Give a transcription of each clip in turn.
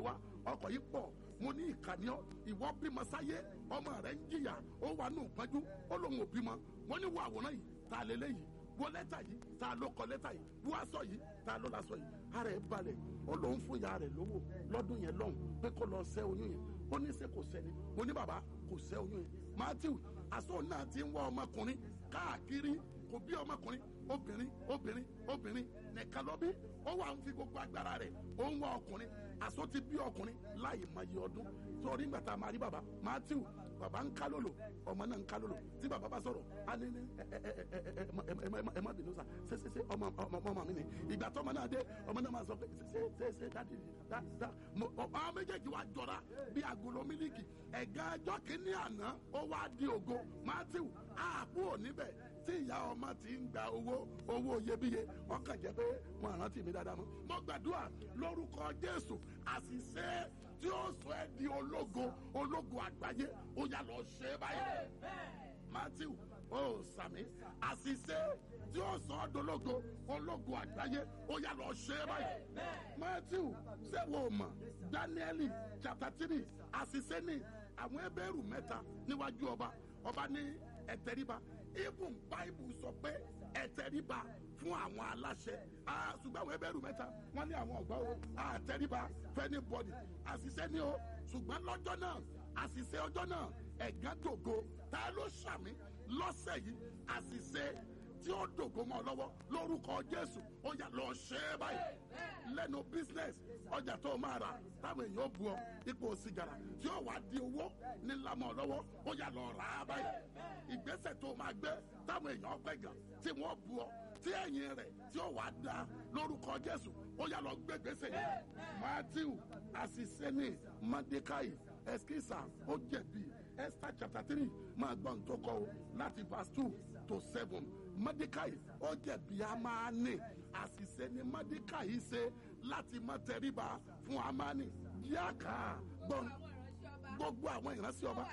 wá ọkọ̀ yìí pọ̀ mo ní ìkànnì ọ ìwọ bímọ sáyé ọmọ rẹ ń jìyà ó wà nù pọ́njú ó lóun ò bímọ wọ́n ní wo àwòrán yìí ta lélẹ́ yìí wo lẹ́tà yìí ta ló kọ lẹ́tà yìí wo aṣọ yìí ta ló laṣọ yìí ara ẹ̀ balẹ̀ ó lóun fún ìyá rẹ̀ lówó lọ́dún yẹn lọ́hùn pé kó lọ ṣẹ́ oyún yẹn ó ní ṣe kò sẹ́ni mo ní bàbá kò ṣẹ́ oyún yẹn matthew aṣọ náà ti ń wá ọmọkùnrin káàkiri kò bí ọmọkùnrin obìnrin obìnrin obìnrin nìkan lọ bí ó wà ń fi gbogbo agbára rẹ̀ ó ń wá ọkùnrin aṣọ ti bí ọkùnrin láì mọye ọdún torí ìgbà tá a máa rí bàbá matthew bàbá ń ká lòlò ọmọ náà ń ká lòlò tí bàbá bá sọ̀rọ̀ á ní ní ẹ ẹ ẹ ẹ ẹ ẹ má bínú sa ṣe ṣe ṣe ọmọ ọmọ ọmọ mi ni ìgbà tó ọmọ náà dé ọmọ náà máa sọ pé ṣe ṣe ṣe dáàdi dá dá ọmọ méjèèjì wa jọra bí agolo mílíkì ẹ̀gá ẹjọ́ kìíní àná ó wá di ògo matthew àpò níbẹ̀ tí ìyá ọmọ ti ń gba owó owó iyebíye ọkàn jẹ́ pé wọn rántí mi dáadáa mọ́ mo gbàdúrà lórúkọ jésù àṣìṣe tí ó sọ ẹ́ di ológo ológo àgbáyé ó yá lọ ṣe é báyìí matthew ó sàmì àṣìṣe tí ó sọ ọ́ dológo ológo àgbáyé ó yá lọ ṣe é báyìí matthew ṣé wo mọ̀ daniel chapter three àṣìṣe ni àwọn ẹbẹ̀rù mẹ́ta níwájú ọba ọba ní ẹ̀tẹ̀ríba even bible sọ pé ẹ̀tẹ̀ríba fún àwọn aláṣẹ ṣùgbọ́n àwọn ẹbẹ̀rù mẹ́ta wọ́n ní àwọn ọ̀gbọ́n o àtẹ̀ríba fẹ́ni bọ́dì àṣìṣe ni o ṣùgbọ́n lọ́jọ́ náà àṣìṣe ọjọ́ náà ẹ̀gán dògo ta ló ṣàmì lọ́sẹ̀ yìí àṣìṣe tí ó dògo mọ́ ọ lọ́wọ́ lórúkọ jésù ó yà lọ ṣe é báyìí lẹ́nu business ọjà tó o máa rà táwọn èèyàn ó bu ọ ipò sìgárà tí ó wà di owó nílá mọ́ ọ lọ́wọ́ ó yà lọ rà á báyìí ìgbésẹ̀ tó o máa gbé táwọn èèyàn pẹ̀ gàn tí wọ́n bu ọ tí ẹ̀yìn rẹ̀ tí ó wà dá lórúkọ jésù ó yà lọ gbé gbèsè yẹn matthew asiseni madekai eskisa ó jẹ̀bi esther chapter three máa gbọ́ ní tó kọ́ o láti verse two to seven mọ́dékàì ó jẹ̀bi amáni àṣìṣe ni mọ́dékàì ṣe láti mọ́ tẹríba fún amáni yáàkà gbọ́n gbogbo àwọn ìránṣẹ́ ọba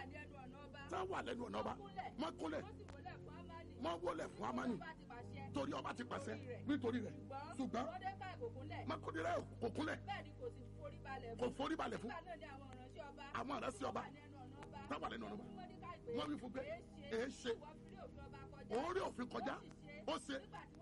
tá wà lẹ́nu ọ̀nà ọba wọ́n kúnlẹ̀ wọ́n wọlé fún amáni torí ọba ti pàṣẹ nítorí rẹ̀ ṣùgbọ́n mọ́kúndínlẹ̀ kò kúnlẹ̀ kò forí balẹ̀ fún àwọn ìránṣẹ́ ọba tá wà lẹ́nu ọ̀nà ọba wọ́n wí fún pé èé ṣe orí òfin kọjá ó ṣe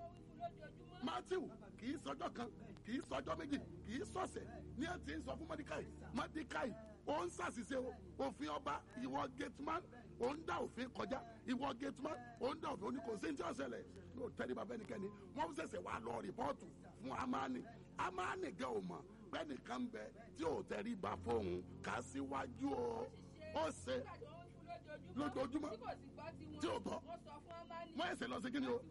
matthew kì í sọjọ́ kan kì í sọjọ́ méjì kì í sọ̀sẹ̀ ní ẹ ti ń sọ fún mọ́díkàì mọ́díkàì ó ń ṣàṣìṣe o òfin ọba ìwọ gateman ó ń dá òfin kọjá ìwọ gateman ó ń dá òfin oníkòsí ní tí ó ṣẹlẹ̀ ní òtẹ́lẹ̀ bàbá ẹnikẹ́ni wọ́n ṣẹ̀ṣẹ̀ wá lọ rìpọ́ọ̀tù fún amani amani gan ò mọ̀ pẹ́ẹ́nìkan ń bẹ tí ò tẹ́rí ba fóun kà síwájú o ó ṣe lójoojúmọ́ tí o bọ̀ wọ́n ẹsẹ̀ lọ sí kí ni o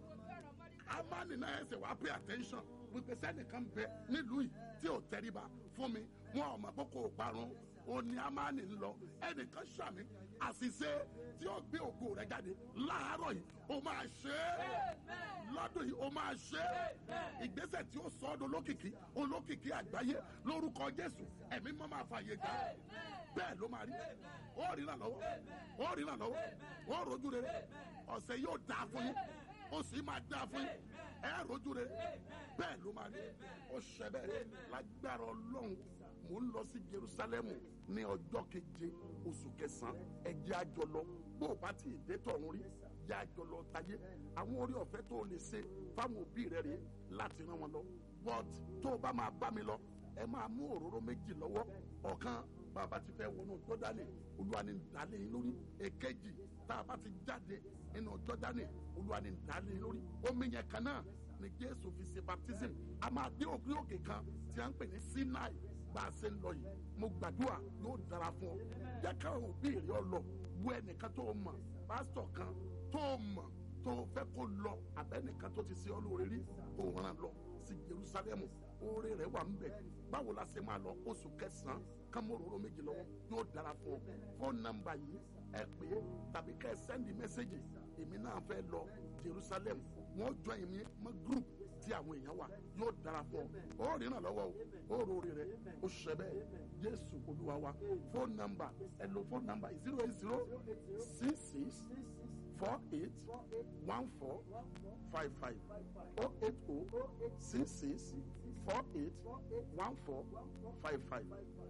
amani náà ẹsẹ̀ wàá pay attention wípé sẹ́nìkan bẹ nílùú yìí tí o tẹríba fún mi wọn ò mọ̀ pé kò parun o ní amani ń lọ ẹnìkan ṣàmì àṣìṣe tí ó gbé ògo rẹ jáde láàárọ̀ yìí o máa ṣe é lọ́dún yìí o máa ṣe é ìgbésẹ̀ tí ó sọ ọ́ dolókìkí olókìkí àgbáyé lórúkọ jésù ẹ̀mí mọ́ máa fààyè gbà bẹ́ẹ̀ ló máa rí ó rí náà lọ́wọ́ ó rí náà lọ́wọ́ ó rojú rere ọ̀sẹ̀ yóò dáa fún yín ó sì máa dáa fún yín ẹ rojú rere bẹ́ẹ̀ ló máa rí ó ṣẹ bẹ́ẹ̀ lágbára ọlọ́run mò ń lọ sí jerusalemu ní ọjọ́ keje oṣù kẹsàn-án ẹ jẹ́ a jọ lọ bó o bá ti dé tọ̀run rí jẹ́ a jọ lọ tayé àwọn orí ọ̀fẹ́ tó o lè ṣe fáwọn òbí rẹ rèé láti rán wọn lọ but tó o bá máa bá mi lọ ẹ máa mú òróró méjì lọ́wọ́ ọ̀kan bàbá ti fẹ́ wọnú jọ́dánì olúwa ni dálé yín lórí èkejì tá a bá ti jáde nínú jọ́dánì olúwa ni dálé yín lórí omi yẹn kan náà ni jésù fi ṣe baptism a máa dé òkè òkè kan tí a ń pè ní sinai bá a ṣe ń lọ yìí mo gbàdúrà yóò dára fún ọ jẹ́ káwọn òbí rẹ̀ ọ lọ wo ẹnìkan tó mọ̀ pásítọ̀ kan tó mọ̀ tó fẹ́ kó lọ abẹ́nìkan tó ti ṣe ọ lóore rí kó ràn lọ sí jerusalem oore rẹ̀ wà ń bẹ̀ báwo la ṣe máa lọ oṣù kẹsàn-án kámóróró méjì lọ́wọ́ yóò dára fún ọ fóònù nọ́mbà yìí ẹ pè é tàbí kẹ́ ẹ sẹ́ndì mẹ́sẹ̀gì èmi náà fẹ́ lọ jerusalem wọ́n jọ èmi mọ́ group tí àwọn èèyàn wà yóò dára fún ọ ó rìnnà lọ́wọ́ o ó rori rẹ ó ṣẹ bẹ́ẹ̀ jésù olúwa wa fóònù nọ́mbà ẹ lo fóònù nọ́mbà zero eight zero six six four eight one four five five oh eight oh six six four eight one four five five